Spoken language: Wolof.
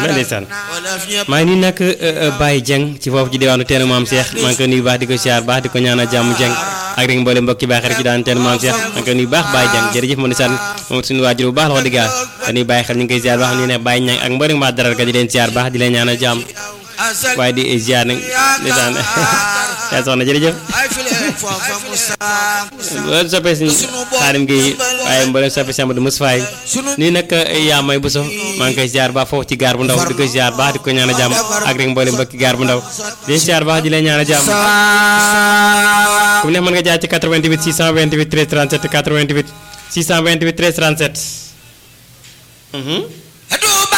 la ndeysaan maa ngi nii nag Baye Dieng ci foofu ci diwaanu teenu maam Cheikh maa ngi koy nuyu baax di ko siyaar baax di ko ñaanal jàmm Dieng ak rek mboolem mbokki baax rek ci daan teenu maam Cheikh maa ngi koy nuyu baax Baye Dieng jërëjëf ma ndeysaan moom suñu waajur bu baax la wax dëgg yàlla dañuy bàyyi xel ñu ngi koy siyaar baax ñu ne Baye Niang ak mboolem maa daral ka di leen siyaar baax di leen ñaanal jàmm waaye di ziar nag ndeysaan yaa soxna jërëjëf loolu soppee si xaarim gi waaye mboolem soppee si Amadou Moustapha yi nii nag yaa may bu so maa ngi koy ziar baax foofu ci gaar bu ndaw di ko ziar baax di ko ñaan a jàmm ak rek mboolem mbokki gaar bu ndaw di ziar baax di leen ñaan a jàmm ku neex mën nga jaar ci 88 628 13 37 88 628 13 37